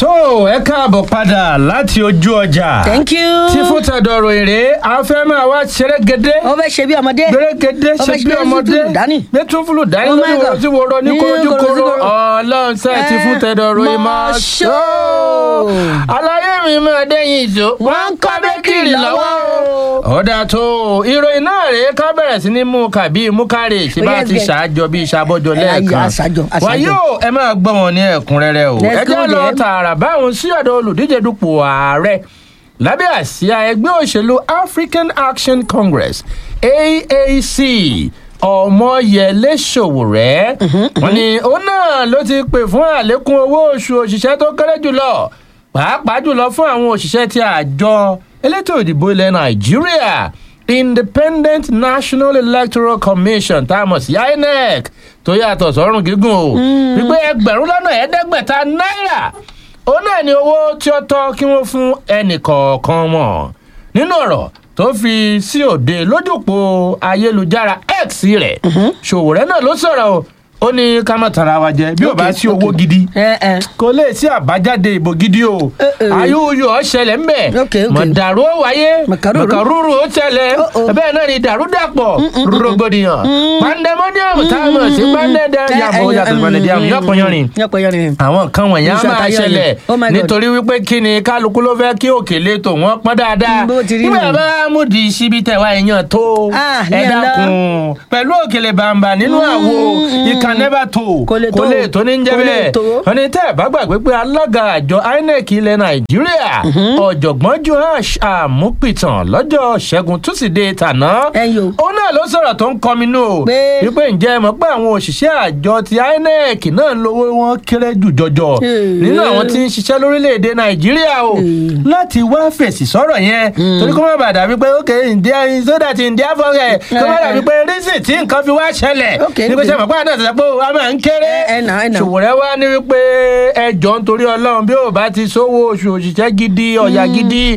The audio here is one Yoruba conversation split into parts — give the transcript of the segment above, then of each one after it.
tó ẹ káàbọ̀ padà láti ojú ọjà. thank you. tí fún tẹ̀dọ̀rọ̀ èrè afẹ́ máa wá ṣerégedé. ó fẹ́ ṣe bí ọmọdé. gbèrégedé ó ṣe fẹ́ bí ọmọdé. tútù dání. gbé tún fúlù dání Oh my lórí wo God. tí wo rọ ní Ní korojú koro korojúkoro. ọlọ́run sẹ́ ti fún tẹ̀dọ̀rọ̀ Mọ̀ ìmọ̀ ṣó. ṣó. aláyé mi máa dẹ́yìn ìṣó. Wọ́n ń kọ́ bẹ́kìrì lọ́wọ́ o. ọ̀dà tó ìròyìn náà rèé ká bẹ̀rẹ̀ sí ní mú kàbí mú kárẹ̀ ṣe bá Yes, ti yes. ṣàjọ bí ìṣàbọ̀jọ Ẹ, ayọ̀, lẹ́ẹ̀kan. àṣàjọ, àṣàjọ. wàyí o ẹ máa gbọ́ wọn ní ẹ̀kúnrẹ́rẹ́ o Let's ẹ jẹ́ go lọ there. tààrà báwọn sí ọ̀dọ̀ olùdíje dupò ààrẹ lábẹ́ àsíá ẹgbẹ́ òṣèlú African Action Congress AAC ọmọyẹlé Sowore wọ́n ní òun náà ló ti pè fún àlékún owó oṣù òṣìṣẹ́ tó kéré jùlọ pàápàá jùlọ fún àwọn òṣìṣẹ́ tí àjọ elétò ìdìbò ilẹ̀ Nàìjíríà Independent National Electoral Commission tá a mọ̀ sí INEC tó yàtọ̀ sọ́run gígùn o wípé ẹgbẹ̀rún lọ́nà ẹ̀ẹ́dẹ́gbẹ̀ta náírà òun náà ni owó tí ó tọ́ kí wọ́n fún ẹnì kọ̀ọ̀kan wọn nínú ọ̀rọ̀ tó fi sí òde lójúpọ̀ ayélujára X rẹ̀ Sowore náà ló sọ̀rọ̀ o ó ní ká má tara wa jẹ bí ò bá Okay, sí owó okay. gidi ẹ ẹ kò lè sí àbájáde ìbò gidi o Eh, eh. ayúyọ ọ̀ṣẹlẹ̀ ń bẹ̀ Okay, okay. mọ̀dàrú ó wáyé Màkàrúrú. màkàrúrú ó ṣẹlẹ̀ Oh, oh. bẹ́ẹ̀ náà ni dàrúdàpọ̀ rògbòdìyàn pandemonium táwọn sí pandemonium yàtọ̀ pandemonium yọkùnyọrin yọkùnyọrin. àwọn nǹkan wọ̀nyí á Iṣẹ́ máa àtayọ ṣẹlẹ̀ ni. Oh my God. nítorí wípé kí ni kálukú ló fẹ́ kí òkèlè tó wọ́n pọ́n dáadáa Bó ti rí nígbà nù. bá mú di síbi tẹ̀wá èèyàn tó Ah, ẹ yẹn lọ. dákun pẹ̀lú òkèlè bàǹbà nínú àwo ìkà never tó Kò lè tó. kò lè tó ní jẹ́ Kò lè bẹ́ẹ̀ tó. wọ́n ní tẹ́ ẹ̀ bá gbàgbé pé alága àjọ INEC ilẹ̀ Nàìjíríà ọ̀jọ̀gbọ́n Joash Àmúpìtàn lọ́jọ́ ṣẹ́gun túsídẹ̀ẹ́ tàná Ẹyọ. òun náà ló sọ̀rọ̀ tó ń kọminú o Pé- wípé ǹjẹ́ ẹ mọ̀ pé àwọn òṣìṣẹ́ àjọ ti INEC náà ń lówó wọn kéré jù jọjọ Hmm. nínú àwọn tí ń ṣiṣẹ́ lórílẹ̀‐èdè Nàìjíríà o láti wá fèsì sọ́rọ̀ yẹn torí kó má bàa dàbí pé ok ǹdíà sódà ti ǹdíà fọ́rẹ̀ kó má dàbí pé rísì tí nǹkan fi wá ṣẹlẹ̀ Ok, ní pé ok. ṣe mọ̀ pé àná àtàtà pé wàá máa ń kéré Ẹ- ẹ nà, ẹ nà. Sowore wá ní wípé ẹjọ́ nítorí Ọlọ́run bí ò bá ti sówó oṣù òṣìṣẹ́ gidi ọ̀yà gidi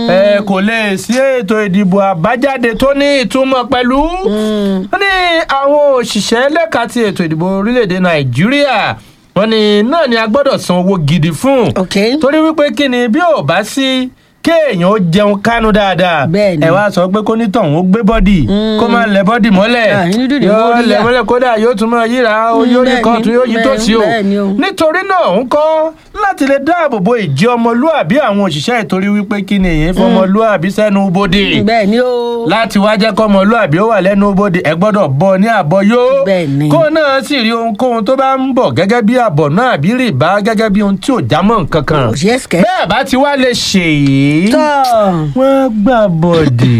ẹ kò lè sí ètò ìdìbò àbájáde tó ní ìtumọ̀ pẹ̀lú wọ́n ní àwọn òṣìṣẹ́ lẹ́ka ti ètò ìdìbò orílẹ̀-èdè Nàìjíríà wọ́n ní náà ni a gbọ́dọ̀ san owó gidi fún ok. torí wípé kí ni bí ò bá sí kéèyàn ó jẹun kánú dáadáa Bẹ́ẹ̀ ni. ẹ wá sọ pé kó nítọ̀hún ó gbé bọ́dì kó máa lẹ bọ́dì mọ́lẹ̀ Ah, inú dídì yóò mọ́ lẹ yíyà. mọ́lẹ̀ kódà yóò tún máa yíra ó Mm, yóò rí bẹ́ẹ̀ kan ni, tún yóò yí tó bẹ́ẹ̀- sí o bẹ́ẹ̀ ni o. nítorí náà ń kọ́ láti lè dáàbò bo ìjẹ́ ọmọlúàbí àwọn òṣìṣẹ́ ìtorí wípé kí ni èyí fọmọlúàbí sẹ́nu bodè bẹ́ẹ̀ ni o. láti wá jẹ́ kọ́ ọmọlúàbí ó wà lẹ́nu bodè ẹ gbọ́dọ̀ bọ́ ní àbọ̀ yó Bẹ́ẹ̀ ni. kó náà sì rí ohunkóhun tó bá ń bọ̀ gẹ́gẹ́ bí àbọ̀ náà àbí rìbá gẹ́gẹ́ bí ohun tí ò jámọ́ nǹkan kan Kò ṣeé ṣe. bẹ́ẹ̀ bá ti wá lè ṣèyí tọ́ wọ́n gbà bọ̀dì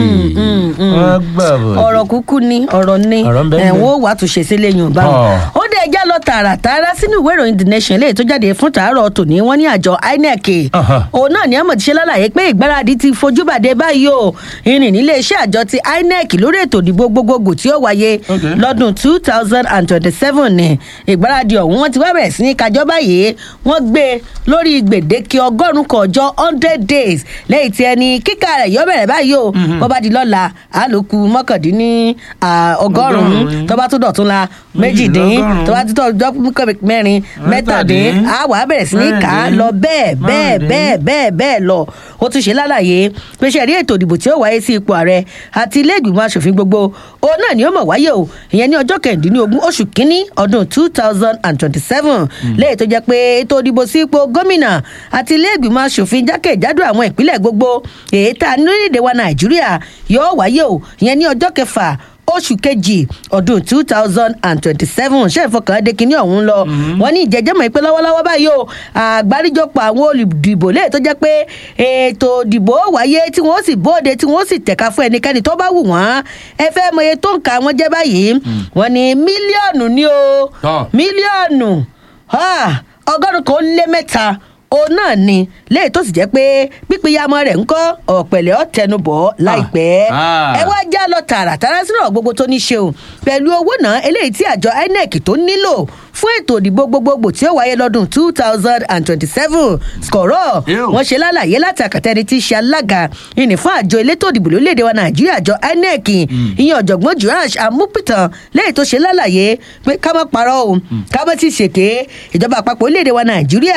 wọ́n gbà bọ̀dì. ọ̀rọ̀ kúkú ni ọ̀rọ̀ ni Ọ̀rọ̀ ń bẹ ń bẹ. ẹ̀wọ̀n ó wà tún ṣe sílé yorùbá wọn. Ọ̀. ó dé ẹjá lọ tààràtààrà sínú ìwé ìròyìn the nation léyìí tó jáde fún tàárọ̀ tòní wọ́n ní àjọ inec Aha. òun náà ní àmọ̀ ti ṣe lálàyé pé ìgbáradì ti fojú bàdé báyìí o ìrìn nílé iṣẹ́ àjọ ti inec lórí ètò ìdìbò gbogbogbò tí ó wáyé Okay. lọ́dún two thousand and twenty-seven ni ìgbáradì ọ̀hún wọ́n ti wá bẹ̀rẹ̀ sí ní kájọ́ báyìí wọ́n gbé e lórí gbèdéke ọgọ́rùn-ún kan ọjọ́ hundred days lẹ́yìn tí ẹni kíkà rẹ̀ yọ bẹ̀rẹ̀ báyìí o bó bá di lọ́la àlòkù mọ́kàndínní ah, ọgọ́rùn-ún Ọgọ́rùn-ún. tó bá tún dọ̀tún la méjìdín Méjìlélọ́gọ́rùn-ún. tó bá tún tọ́ mẹ́rin mẹ́tàdín Mẹ́tàdín. á wà á bẹ̀rẹ̀ sí ní kà á Márùndín. lọ bẹ́ẹ̀ bẹ́ẹ̀ Márùndín. bẹ́ẹ̀ bẹ́ẹ̀ bẹ́ẹ̀ lọ ó tún ṣe lálàyé pé ṣe rí ètò ìdìbò tí ó wáyé sí ipò ààrẹ àti ilé ìgbìmọ̀ asòfin gbogbo òun náà ni ó mọ̀ wáyé o ìyẹn ní ọjọ́ kẹrìndínlógún oṣù kínní ọdún two thousand and twenty-seven lẹ́yìn tó jẹ́ pé ètò ìdìbò sí ipò gómìnà àti ilé ìgbìmọ̀ asòfin jákèjádò àwọn ìpínlẹ̀ gbogbo èyí tá a ní lórílẹ̀‐èdè wa nàìjíríà yóò wáyé o ìyẹn ní ọjọ́ kẹfà oṣù kejì ọdún two thousand and twenty-seven ṣé ìfọkànlẹ́dẹ́ kínní ọ̀hún lọ wọ́n ní ìjẹ́jẹ́mọ̀ ìpè lọ́wọ́lọ́wọ́ báyìí o àgbáríjọpọ̀ àwọn olùdìbò lè tó jẹ́ pé ètò ìdìbò wáyé tí wọ́n sì bóde tí wọ́n sì tẹ̀ka fún ẹnikẹ́ni tó bá wù wọ́n ẹ fẹ́ mọ iye tó ń ka wọ́n jẹ́ báyìí wọ́n ní mílíọ̀nù ní o Tọ́. mílíọ̀nù ah, ọgọ́rùn-ún kan ó lé mẹ́ta òun náà ni léyìí tó sì jẹ́ pé pípéyàmọ́ rẹ̀ ń kọ́ ọ̀pẹ̀lẹ̀ ọ̀tẹnubọ̀ láìpẹ́ ah. ẹ wá já lọ tààràtàrà sínú ọ̀rọ̀ gbogbo tó ní ṣe o pẹ̀lú owó náà eléyìí tí àjọ inec tó nílò fún ètò ìdìbò gbogbogbò tí ó wáyé lọ́dún two thousand and twenty-seven skọ̀rọ̀ Ew. wọ́n ṣe lálàyé láti àkàtẹ́ni tí í ṣe alága ìní fún àjọ elétò ìdìbò lórílẹ̀‐èdè wa nàìjíríà àjọ inec ìyẹn ọ̀jọ̀gbọ́n joash amúpìtàn lẹ́yìn tó ṣe lálàyé pé ká má parọ́ o ká má ti ṣèké ìjọba àpapọ̀ orílẹ̀‐èdè wa nàìjíríà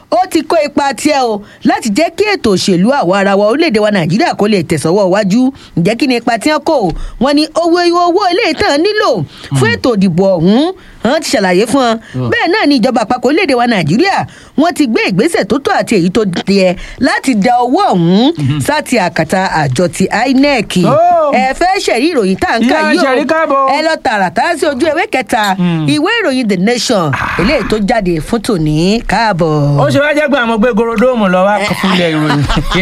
ó ti kó ipa tiẹ̀ o láti jẹ́ kí ètò òṣèlú àwa ara wa orílẹ̀-èdè wa nàìjíríà kó lè tẹ̀sọ́wọ́ iwájú ǹjẹ́ kí ni ipa tí wọ́n kó o wọ́n ní owó owó ilé ìtàn nílò fún ètò ìdìbò ọ̀hún wọ́n ti ṣàlàyé fún wọn bẹ́ẹ̀ náà ni ìjọba àpapọ̀ orílẹ̀-èdè wa nàìjíríà wọ́n ti gbé ìgbésẹ̀ tó tó àti èyí tó yẹ láti da owó ọ̀hún sáti àkàtà àjọ ti inec Oh. ẹ fẹ́ ṣẹ̀rí ìròyìn tá à ń kà Ìyá yìí ṣẹ̀rí o káàbọ̀. ẹ lọ tààràtà sí ojú ewé kẹta ìwé ìròyìn the nation eléyìí tó jáde fún tòní káàbọ̀. ó ṣe wá jẹ́ pé àwọn gbé gorodóòmù lọ wá fúnlẹ̀ ìròyìn.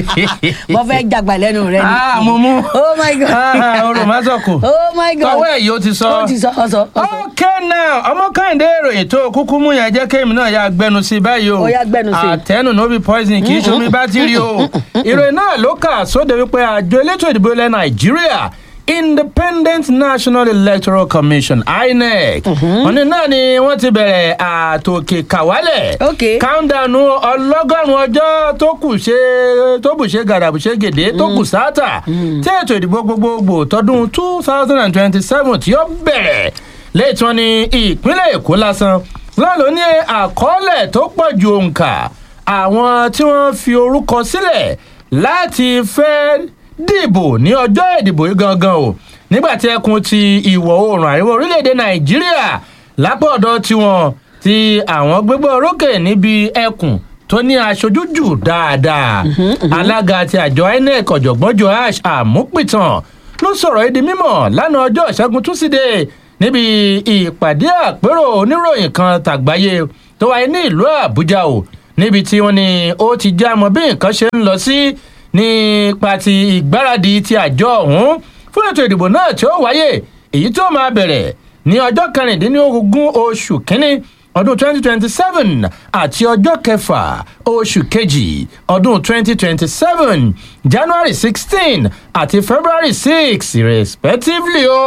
mo fẹ́ jàgbà lẹ́nu rẹ ni. Ah, mo mú. oh my god. Ah, orò má sọ̀kò. oh my god. tọwọ́ ẹ̀ yìí ó ti sọ. ó ti sọ ọ sọ ọ sọ. okay now ọmọ kẹ́hìndé ìròyìn tó kúkú mú yẹn jẹ́ kéèmí náà ya gbẹnu sí báyìí o Ó yá gbẹnu sí. àtẹnu no be poison kì í ṣe omi bátìrì o ìròyìn náà ló kà sóde wípé àjọ elétò ìdìbò ilẹ̀ nàìjíríà independent national electoral commission inec wọn ní náà ni wọ́n ti bẹ̀rẹ̀ àtòkè kàwálẹ̀ Okay. countdown ọlọ́gọ́rùn-ún ọjọ́ tó kù ṣe tó bù ṣe gàdàbù ṣe gèdè tó kù sáátà tí ètò ìdìbò gbogbogbò tọdún two thousand and twenty-seven tí ó bẹ̀rẹ̀ lẹ́yìn tí wọ́n ní ìpínlẹ̀ èkó lásán náà ló ní àkọọ́lẹ̀ tó pọ̀ ju òǹkà àwọn tí wọ́n fi orúkọ sílẹ̀ láti fẹ́ dìbò ní ọjọ́ ìdìbò yìí gangan o nígbà tí ẹkùn ti ìwọ̀ oòrùn àríwá orílẹ̀-èdè nàìjíríà lápò ọ̀dọ̀ tiwọn tí àwọn gbégbá orókè níbi ẹkùn tó ní aṣojú jù dáadáa alága ti àjọ inec ọ̀jọ̀gbọ́n joash àmúpìtàn ló sọ̀rọ̀ èdè mímọ̀ lánàá ọjọ́ ìṣẹ́gun túsídẹ̀ẹ́ níbi ìpàdé àpérò oníròyìn kan tàgbáyé tó wáyé ní ìlú àbújá o níbi tí wọ́n ní ó ti já mọ́ bí nǹkan ṣe ń lọ sí nípa ti ìgbáradì ti àjọ ọ̀hún fún ètò ìdìbò náà tí ó wáyé èyí tó máa bẹ̀rẹ̀ ní ọjọ́ kẹrìndínlógún oṣù kínní ọdún 2027 àti ọjọ́ kẹfà oṣù kejì ọdún 2027 january 16 àti february 6 respectively o.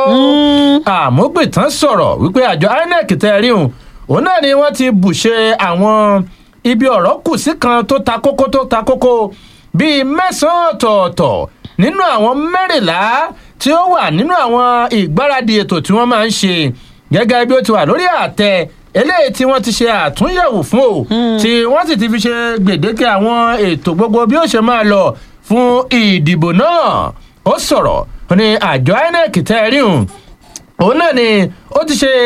àmúgbìtán sọ̀rọ̀ wípé àjọ inec tẹ́ rí òun òun náà ni wọ́n ti bùṣe àwọn ibi ọ̀rọ̀ kù sí kan tó ta kókó tó ta kókó bíi mẹ́sàn-án ọ̀tọ̀ọ̀tọ̀ nínú àwọn mẹ́rìnlá tí ó wà nínú àwọn ìgbáradì ètò tí wọ́n máa ń ṣe gẹ́gẹ́ bí ó ti wà lórí àtẹ eléyìí tí wọ́n ti ṣe àtúnyẹ̀wò fún o tí wọ́n sì ti fi ṣe gbèdéke àwọn ètò gbogbo bí ó ṣe máa lọ fún ìdìbò náà ó sọ̀rọ̀ ó ní àjọ inec tẹ́ ẹ rí hùn òun náà ni ó ti ṣe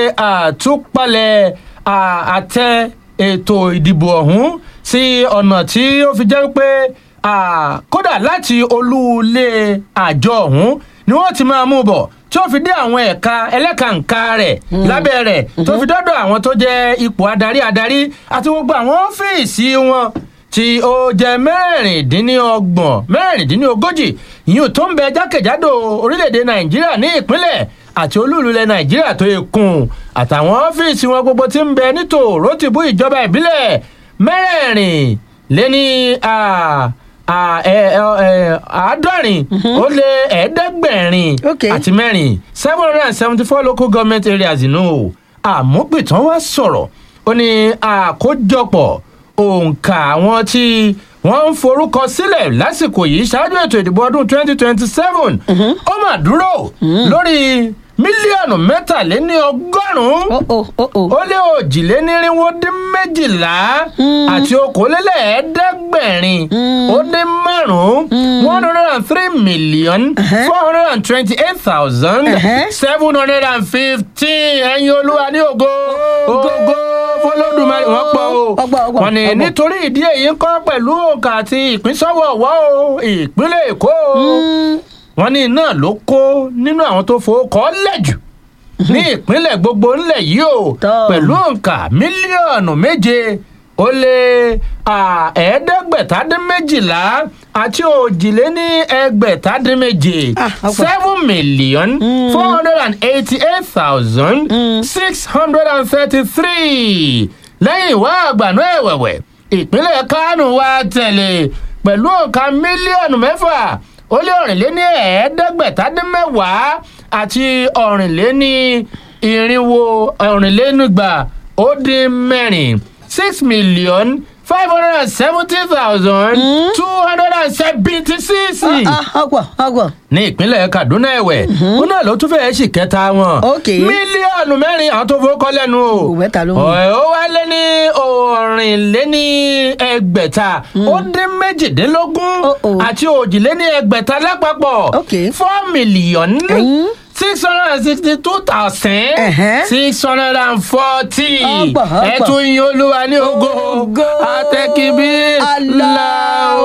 àtúpalẹ̀ à- àtẹ ètò ìdìbò ọ̀hún sí ọ̀nà tí ó fi jẹ́ pé à, kódà láti olúulé àjọ ọ̀hún ni wọ́n ti máa mú bọ̀ tí ó fi dé àwọn ẹ̀ka ẹlẹ́kàǹká rẹ̀ lábẹ́ rẹ̀ tó fi dọ́dọ̀ àwọn tó jẹ́ ipò adarí adarí àti gbogbo àwọn ọ́fíìsì wọn tí ó jẹ́ mẹ́rìndínlọ́gbọ̀n mẹ́rìndínlógójì ìyún tó ń bẹ jákèjádò orílẹ̀-èdè nàìjíríà ní ìpínlẹ̀ àti olúùlú ilẹ̀ nàìjíríà tó yẹ kùn àtàwọn ọ́fíìsì wọn gbogbo tí ń bẹ nítòró tìbú ìjọba ìbílẹ̀ mẹ́rẹ̀ẹ̀rin lé ní à- à- ẹ- ẹ- ẹ- àádọ́rin ó lé ẹ̀ẹ́dẹ́gbẹ̀rin Okay. àti mẹ́rin seven hundred and seventy four local government areas inú o àmúpìtàn wá sọ̀rọ̀ ó ní àkójọpọ̀ òǹkà àwọn tí wọ́n ń forúkọ sílẹ̀ lásìkò yìí ṣáájú ètò ìdìbò ọdún twenty twenty seven ó mà dúró lórí mílíọ̀nù mẹ́tàléní ọgọ́rùn-ún ó ó ó ó. ó lé òjìlénírínwó dín méjìlá àti okòólélẹ́ẹ̀ẹ́dẹ́gbẹ̀rin ó dín márùn-ún one hundred and three million four hundred and twenty-eight thousand seven hundred and fifteen ẹ̀yin olúwa ní ògo ògo fọlọ́dúnmáì wọ́n pọ̀ o Ọgbọ́n, ọgbọ́n, wọ́n ní ọgbọ́n. nítorí ìdí èyí ń kọ́ pẹ̀lú òǹkà àti ìpínsọ́wọ́ ọ̀wọ́ o ìpínlẹ̀ èkó o wọn ní iná ló kó nínú àwọn tó fowó kọ́ lẹ́jù ní ìpínlẹ̀ gbogbo ńlẹ̀ yìí o Tọ́. pẹ̀lú òǹkà mílíọ̀nù méje ó lé à, ẹ̀ẹ́dẹ́gbẹ̀tàdínméjìlá àti òjìléní ẹgbẹ̀tàdínméje Ah, ọ̀pọ̀. seven million four hundred and eighty-eight thousand six hundred and thirty-three lẹ́yìn ìwá àgbàná ẹ̀wẹ̀wẹ̀ ìpínlẹ̀ kánò wá tẹ̀lé pẹ̀lú òǹkà mílíọ̀nù mẹ́fà ó lé ọ̀rìnléní ẹ̀ẹ́dẹ́gbẹ̀tàdínmẹ́wàá àti ọ̀rìnléní irinwó ọ̀rìnlénígba ó dín mẹ́rin six million five hundred and seventy thousand two hundred and seventy six ọgbọ̀n ọgbọ̀n. ní ìpínlẹ̀ kaduna ẹ̀wẹ̀ ó náà ló tún fẹ́ẹ́ sì kẹta wọn Ok. mílíọ̀nù mẹ́rin àwọn tó fowó kọ́ lẹ́nu o Ò, mẹ́ta ló mú. Ọ̀, ó wá lé ní òrìnléní ẹgbẹ̀ta ó dín méjìdínlógún Oh, oh. àti òjìléní ẹgbẹ̀ta lápapọ̀ Ok. four million Ẹ̀yìn. six hundred and sixty two thousand Ẹ̀hẹ́. six hundred and forty Ọgbọ̀n, ọgbọ̀n. ẹ̀tún yin olúwa ní ògo Ògo. àtẹ̀kíbí Allahu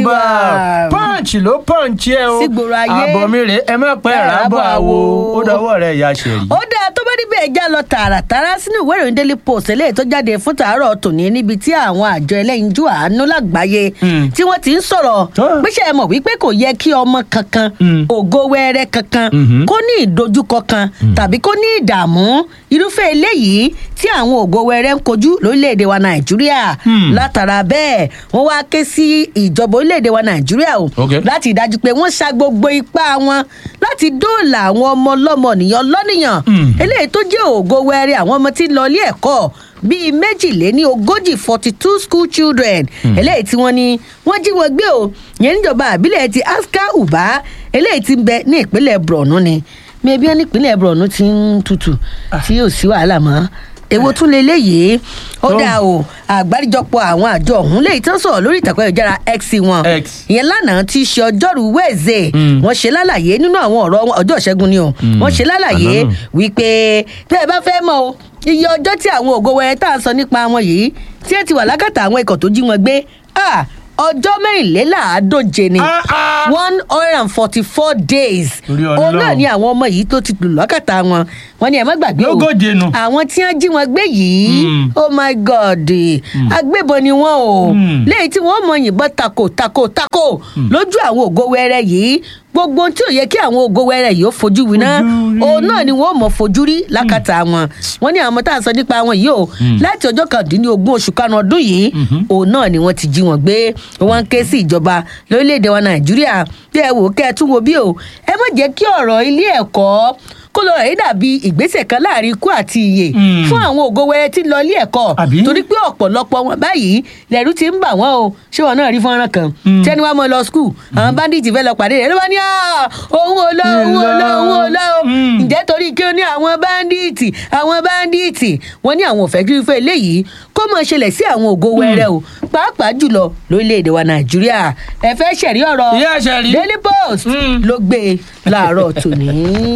Akbar. punch ló punch ẹ o Sígboro ayé. àbọ̀mí rè é má pẹ́ Ẹ rábọ̀ rábọ̀ àwo àwo. ó dọwọ́ rẹ̀ ìyá ṣèrí. ó dáa tó bá níbẹ̀ ẹja lọ tààràtàrà sínú ìwé ìròyìn daily post eléyìí tó jáde fún tàárọ̀ tòní níbi tí àwọn àjọ ẹlẹ́yinjú àánú lágbàáyé Mm. tí wọ́n ti ń sọ̀rọ̀ Ah. pé ṣe é mọ̀ wípé kò yẹ kí ọmọ kankan Mm. ògo wẹ́rẹ́ kankan Mhm. kó ní ìdojúkọ kan tàbí kó ní ìdààmú irúfẹ́ eléyìí tí àwọn ògo wẹ́rẹ́ ń kojú lórílẹ̀‐èdè wa nàìjíríà Hmm. látara bẹ́ẹ̀ wọ́n wá ké sí ìjọba orílẹ̀‐èdè wa nàìjíríà o Okay. láti dájú pé wọ́n ṣa gbogbo ipá wọn láti dóòlà àwọn ọmọ ọlọ́mọ nìyàn lọ́nìyàn Mm. eléyìí tó jẹ́ ògo wẹ́rẹ́ àwọn ọmọ tí ń lọ ilé ẹ̀kọ́ bíi méjìléní ogójì forty two school children eléyìí tí wọ́n ní wọ́n jí wọn gbé o yẹn níjọba àbílẹ̀ ti aska uba eléyìí tí ń bẹ ní ìpínlẹ̀ borno ni mẹbí ẹni ìpínlẹ̀ borno ti ń tutù tí yóò sí wàhálà mọ́ èwo tún lè léyìí ó Tó. dáa o àgbáríjọpọ̀ àwọn àjọ ọ̀hún léyìí tán sọ̀rọ̀ lórí ìtàkùn ayélujára x wọn X. ìyẹn lánàá ti ṣe ọjọ́rú wẹ́ẹ̀zẹ̀ Mm. wọ́n ṣe lálàyé nínú àwọn ọ̀rọ̀ wọn ọjọ́ ìṣẹ́gun ni o wọ́n ṣe lálàyé àná náà. wípé tẹ́ ẹ bá fẹ́ mọ̀ o iye ọjọ́ tí àwọn ògo wẹrẹ tá à ń sọ nípa wọn yìí tí ẹ ti wà lákàtà àwọn ikọ̀ tó jí wọn gbé ah, ọjọ́ mẹ́rìnléláàádóje ni Ah, ah. one hundred and forty four days Orí òun Ọlọ́run. náà ni àwọn ọmọ yìí tó ti lù lọ́kàtà wọn wọn ni ẹ má gbàgbé o Lógóje nù. àwọn tí wọ́n jí wọn gbé yìí Mm. oh my god agbébọn ni wọn o Mm. lẹ́yìn tí wọ́n mọ yìnbọn tako tako tako lójú àwọn ògo wẹrẹ yìí gbogbo ohun tí ò yẹ kí àwọn ògo wẹrẹ yìí ó fojú winá Fojú rí. òun náà ni wọ́n mọ̀ fojú rí lákàtà wọn wọ́n ní àwọn ọmọ tá à ń sọ nípa wọn yìí o láti ọjọ́ kàndínlógún oṣù karùn-ún ọdún yìí òun náà ni wọ́n ti jí wọn gbé wọ́n ń ké sí ìjọba lórílẹ̀‐èdè wa nàìjíríà bí ẹ wò kẹ́ ẹ tún wo bí o ẹ má jẹ́ kí ọ̀rọ̀ ilé ẹ̀kọ́ kó lọ rẹ̀ dàbí ìgbésẹ̀ kan láàrin ikú àti ìyè Mm. fún àwọn ògo wẹrẹ tí ń lọ ilé ẹ̀kọ́ Àbí? torí pé ọ̀pọ̀lọpọ̀ wọn báyìí lẹ́rú ti ń bà wọ́n o ṣé wọn náà rí fọ́nrán kan tẹ́ni wàá mọ lọ skul àwọn bandits fẹ́ lọ pàdé rẹ̀ ló bá ní "Ah, òun ò lọ òun ò lọ òun ò lọ o Mm. ǹjẹ́ torí kí ó ní àwọn bandits àwọn bandits wọ́n ní àwọn òfẹ́ kí fẹ́ léyìí kó mọ̀ ṣẹlẹ̀ sí àwọn ògo wẹrẹ o pàápàá jùlọ lórílẹ̀‐èdè wa nàìjíríà ẹ fẹ́ ṣẹ̀rí ọ̀rọ̀ Ìyá ṣẹ̀rí. daily post Mm. ló gbé e láàárọ̀ tòní.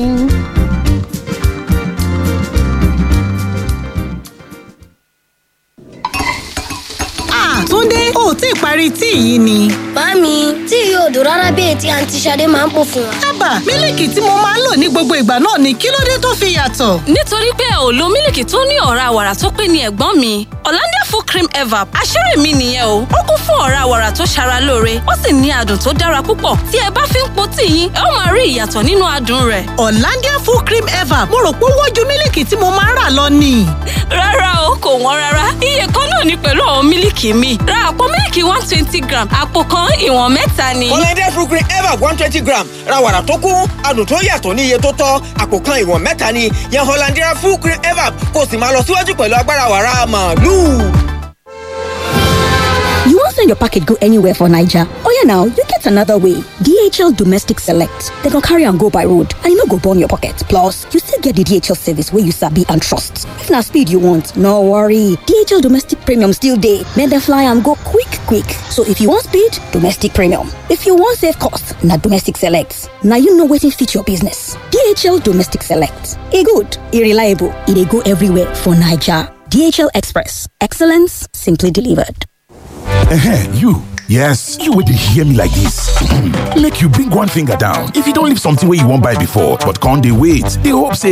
Ah, Túndé, o ò tí ì parí tíì yìí ni. Màámi, tí yóò dùn rárá bí ètí àǹtí Ṣadé máa ń pò fún wa. Ábà, mílìkì tí mo máa ń lò ní gbogbo ìgbà náà ni kí ló dé tó fi yàtọ̀? nítorí pé ò lo mílìkì tó ní ọ̀rá wàrà tó pé ní ẹ̀gbọ́n mi Hollandia full cream evap àṣírí mi nìyẹn o ó kún fún ọ̀rá wàrà tó ṣara lóore ó sì ní adùn tó dára púpọ̀ tí ẹ bá fi ń po tíì yín ẹ ó máa rí ìyàtọ̀ nínú adùn rẹ̀ Hollandia full cream ever mo rò pé ó wọ́n ju mílìkì tí mo máa ń rà lọ ni. rárá o kò wọ́n rárá iye kan náà ni pẹ̀lú àwọn mílìkì mi ra àpò mílìkì one twenty gram àpò kan ìwọ̀n mẹ́ta ni. Hollandia fruit cream ever one twenty gram ra wàrà tó kún adùn tó yàtọ̀ ní iye tó tọ́ àpò kan ìwọ̀n mẹ́ta ni yan Hollandia fruit cream ever kó o sì máa lọ síwájú pẹ̀lú agbára wàrà màálù. You won't send your packet go anywhere for Niger. Oh yeah, now you get another way. DHL Domestic Select. They can carry and go by road, and you no go burn your pocket. Plus, you still get the DHL service where you sabi and trust. If na speed you want, no worry. DHL Domestic Premium still dey. Make them fly and go quick, quick. So if you want speed, Domestic Premium. If you want save cost, na Domestic Select. Now you know wetin fit your business. DHL Domestic Select. E good, e reliable, e dey go everywhere for Niger. DHL Express. Excellence simply delivered. Ehen, you. Yes, you would hear me like this. Make you bring one finger down. If you don't leave something where you won't buy before, but can't they wait? They hope say